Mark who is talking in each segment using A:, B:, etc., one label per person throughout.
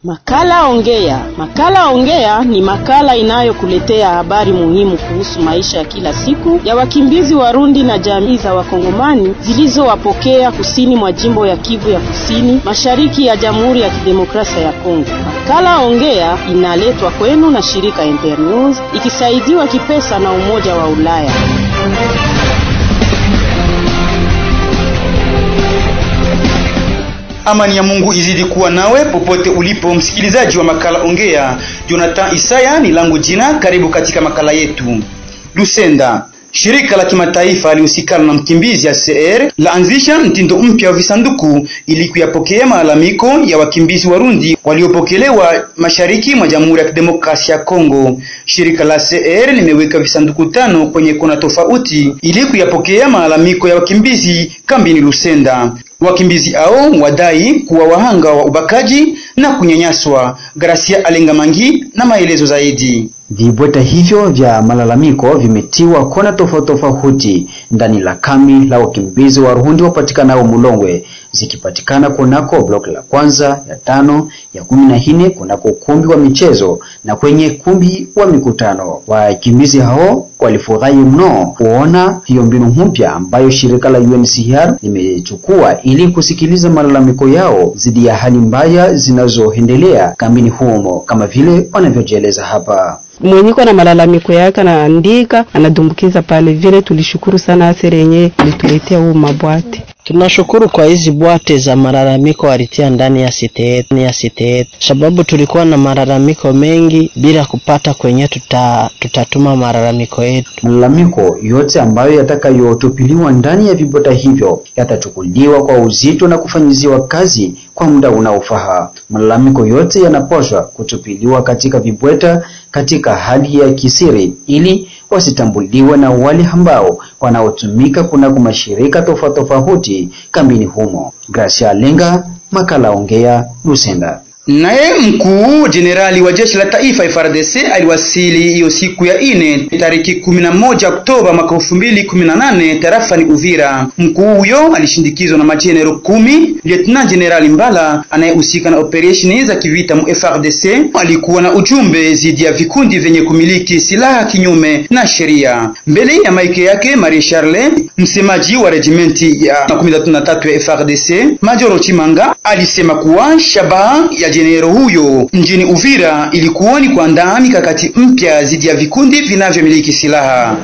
A: Makala Ongea. Makala Ongea ni makala inayokuletea habari muhimu kuhusu maisha ya kila siku ya wakimbizi Warundi na jamii za Wakongomani zilizowapokea kusini mwa jimbo ya Kivu ya Kusini, mashariki ya Jamhuri ya Kidemokrasia ya Kongo. Makala Ongea inaletwa kwenu na shirika Internews ikisaidiwa kipesa na Umoja wa Ulaya.
B: Amani ya Mungu izidi kuwa nawe popote ulipo, msikilizaji wa makala Ongea. Jonathan Isaya ni langu jina. Karibu katika makala yetu. Lusenda, shirika la kimataifa lihusikana na mkimbizi ACR laanzisha mtindo mpya wa visanduku ili kuyapokea malalamiko ya wakimbizi Warundi waliopokelewa mashariki mwa Jamhuri ya Kidemokrasia ya Kongo. Shirika la ACR limeweka visanduku tano kwenye kona tofauti ili kuyapokea malalamiko ya wakimbizi kambini Lusenda. Wakimbizi hao wadai kuwa wahanga wa ubakaji na kunyanyaswa. Gracia Alengamangi na maelezo zaidi.
C: Vibweta hivyo vya malalamiko vimetiwa kona tofauti tofauti ndani la kambi la wakimbizi wa Rundi wapatikanao Mulongwe, zikipatikana kunako block la kwanza, ya tano, ya kumi na nne kunako ukumbi wa michezo na kwenye kumbi wa mikutano. Wakimbizi hao walifurahi mno kuona hiyo mbinu mpya ambayo shirika la UNHCR limechukua ili kusikiliza malalamiko yao dhidi ya hali mbaya zinazoendelea kambini humo, kama vile wanavyojieleza hapa
D: mwenyiko na malalamiko yake anaandika anadumbukiza pale. Vile tulishukuru sana asere yenyewe ilituletea huu mabwate.
E: Tunashukuru kwa hizi bwate za malalamiko walitia ndani ya site yetu, ya site yetu, sababu tulikuwa na malalamiko mengi bila kupata kwenye tuta, tutatuma malalamiko yetu.
C: Malalamiko yote ambayo yatakayotupiliwa ndani ya vibweta hivyo yatachukuliwa kwa uzito na kufanyiziwa kazi kwa muda unaofaa. Malalamiko yote yanapaswa kutupiliwa katika vibweta katika hali ya kisiri ili wasitambuliwe na wale ambao wanaotumika kunako mashirika tofauti tofauti kambini humo. Gracia Lenga, makala Ongea, Lusenda.
B: Naye mkuu jenerali wa jeshi la taifa FARDC aliwasili hiyo siku ya ine tariki 11 Oktoba mwaka 2018 tarafani Uvira. Mkuu huyo alishindikizwa na majenero kumi. Lieutenant General Mbala anayehusika na operesheni za kivita mu FARDC alikuwa na ujumbe zidi ya vikundi vyenye kumiliki silaha kinyume na sheria. Mbele ya maike yake Marie Charle, msemaji wa regimenti ya 13 ya FARDC Majoro Chimanga alisema kuwa shabaha ya jenero huyo mjini Uvira ilikuwa ni kuandaa mikakati mpya dhidi ya vikundi vinavyomiliki silaha.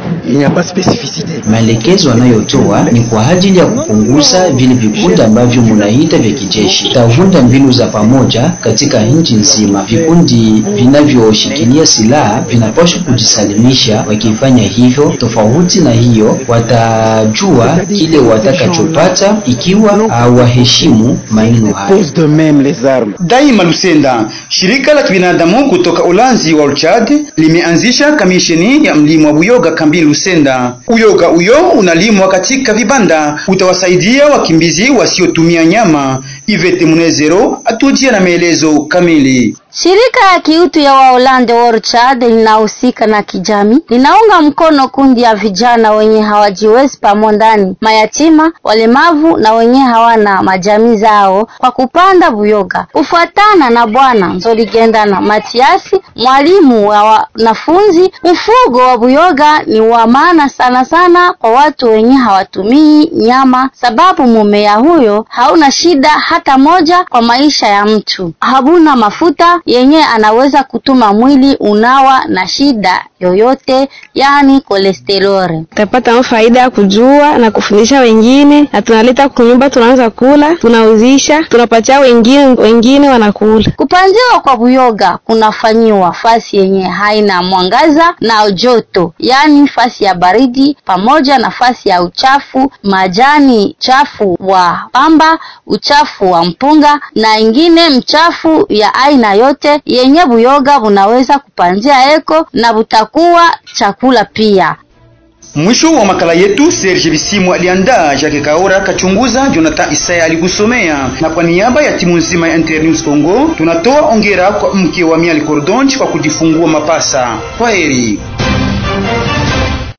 C: Maelekezo anayotoa ni kwa ajili ya kupunguza vile vikundi ambavyo munaita vya kijeshi. Tavunda mbinu za pamoja katika nchi nzima. Vikundi vinavyoshikilia silaha vinapaswa kujisalimisha. Wakifanya hivyo, tofauti na hiyo, watajua kile watakachopata ikiwa hawaheshimu maneno hayo.
B: Daima Lusenda, shirika la kibinadamu kutoka Ulanzi wa Uchad limeanzisha kamisheni ya mlimo wa buyoga kambini Lusenda. Uyoga uyo unalimwa katika vibanda, utawasaidia wakimbizi wasiotumia nyama. Ivete Munezero atujia na maelezo kamili.
F: Shirika ya kiutu ya Waholande Orchard linahusika na kijamii, linaunga mkono kundi ya vijana wenye hawajiwezi pamo ndani, mayatima, walemavu na wenye hawana majamii zao kwa kupanda buyoga. Kufuatana na Bwana Nzoligendana Matiasi, mwalimu wa wanafunzi, ufugo wa buyoga ni wa maana sana sana kwa watu wenye hawatumii nyama, sababu mumea huyo hauna shida hata moja kwa maisha ya mtu, habuna mafuta yenye anaweza kutuma mwili unawa na shida yoyote, yani kolesteroli.
D: Tutapata faida ya kujua na kufundisha wengine, na tunaleta kunyumba, tunaanza kula, tunauzisha, tunapatia wengine, wengine wanakula.
F: Kupandiwa kwa buyoga kunafanyiwa fasi yenye haina mwangaza na joto, yani fasi ya baridi, pamoja na fasi ya uchafu, majani chafu wa pamba, uchafu wa mpunga na ingine mchafu ya aina yote yenye buyoga bunaweza kupandia eko na butakuwa chakula pia.
B: Mwisho wa makala yetu, Serge Bisimu aliandaa, Jacques Kaora kachunguza, Jonathan Isaya alikusomea, na kwa niaba ya timu nzima ya Internews Congo tunatoa ongera kwa mke wa Miali Cordonche kwa kujifungua mapasa. Kwaheri.